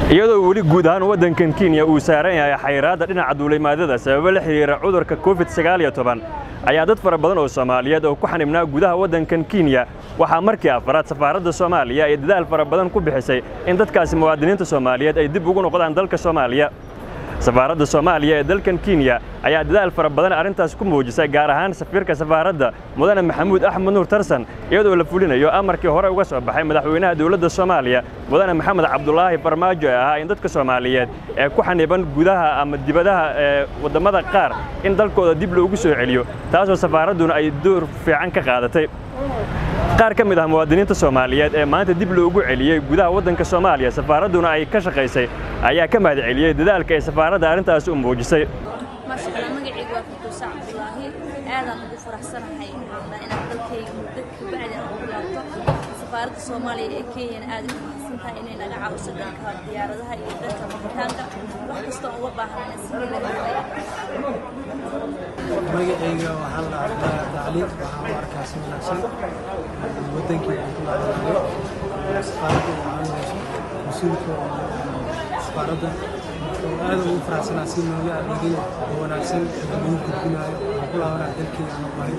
iyadoo weli guud ahaan waddankan kenya uu saaran yahay xayraadda dhinaca duulimaadada sababo la xidhiira cudurka covid ayaa dad fara badan oo soomaaliyeed oo ku xanibnaa gudaha waddankan kenya waxaa markii afaraad safaaradda soomaaliya ay dadaal fara badan ku bixisay in dadkaasi muwaadiniinta soomaaliyeed ay dib ugu noqdaan dalka soomaaliya safaaradda soomaaliya ee dalkan kenya ayaa dadaal fara badan arrintaas ku muujisay gaar ahaan safiirka safaaradda mudane maxamuud axmed nuur tarsan iyadoo la fulinayo amarkii hore uga soo baxay madaxweynaha dowladda soomaaliya mudane maxamed cabdulaahi farmaajo ee ahaa in dadka soomaaliyeed ee ku xaniban gudaha ama dibadaha ee waddamada qaar in dalkooda dib loogu soo celiyo taasoo safaaradduna ay door fiican ka qaadatay qaar ka mid ah muwaadiniinta soomaaliyeed ee maanta dib loogu celiyey gudaha waddanka soomaaliya safaaradduna ay ka shaqaysay ayaa ka mahad celiyey dadaalka ay safaaradda arrintaasi u muujisay maasha allah magacaygu waa firdowsa cabdulaahi aadaan ugu faraxsanahay inaan dalkayga muddo kabacdi aan ugu laabto safaaradda soomaaliya ee kenyana aad u mahadsan tahay inay naga caawiso dhanka diyaaradaha iyo dhanka maqitaanka wax kastoo uga baahan in magacayga waxaa la dhahaa tacliim waxaan u arkaa si wanaagsan wadankii aan ku laabanayo safaaradda ay caawinayso mas-uulka safaaradda oo aad ugu faraxsanaa si nooga adeegay oo wanaagsan lagu gudbinayo waxaan ku laabanaa dalkii aan bahay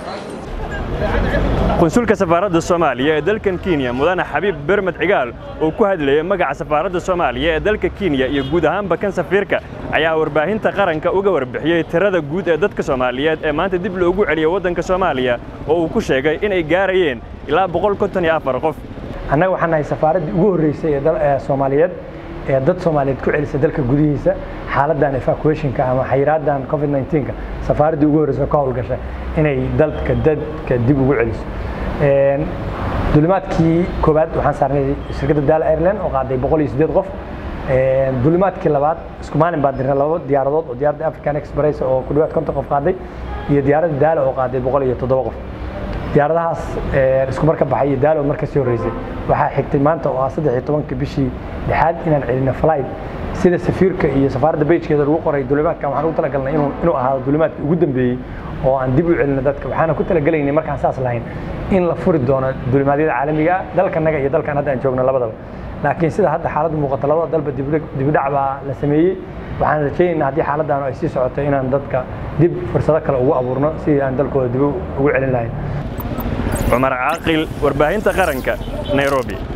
qunsulka safaaradda soomaaliya ee dalkan kenya mudane xabiib bermed cigaal oo ku hadlayay magaca safaaradda soomaaliya ee dalka kenya iyo guud ahaanba kan safiirka ayaa warbaahinta qaranka uga warbixiyey tirada guud ee dadka soomaaliyeed ee maanta dib loogu celiyey waddanka soomaaliya oo uu ku sheegay inay gaarayeen ilaa boqol konton iyo afar qof annaga waxaan nahay safaaraddii ugu horreysay ee soomaaliyeed ee dad soomaaliyeed ku celisa dalka gudihiisa xaaladdan evacuationka ama xayiraaddan covid 19ka safaaraddii ugu horreysa ka howlgashay inay dalka dadka dib ugu celiso dulimaadkii koowaad waxaan saarnay shirkadda daala airline oo qaaday boqol iyo siddeed qof dulimaadkii labaad isku maalin baan dirnay laba diyaaradood oo diyaaradda african express oo ku dhawaad konton qof qaaday iyo diyaaradda daala oo qaaday boqol iyo toddoba qof diyaaradahaas isku marka baxay iyo daalo marka sii horreysay waxaa xigtay maanta oo ah saddex iyo tobanka bishii lixaad inaan celino flight sida safiirka iyo safaaradda bejkeeda lagu qoray dulimaadkan waxaan ugu talagalnay inuu inuu ahaado dulimaadkii ugu dambeeyey oo aan dib u celino dadka waxaana ku talagelaynay markaan saas lahayn in la furi doono dulimaadyada caalamiga ah dalkanaga iyo dalkan hadda aan joogno labadaba laakiin sida hadda xaaladda muuqata labada dalba dibidhac baa la sameeyey waxaan rajaynaynaa haddii xaaladdan ay sii socoto inaan dadka dib fursado kale ugu abuurno sidii aan dalkooda dib ugu celin lahayn cumar caaqil warbaahinta qaranka nairobi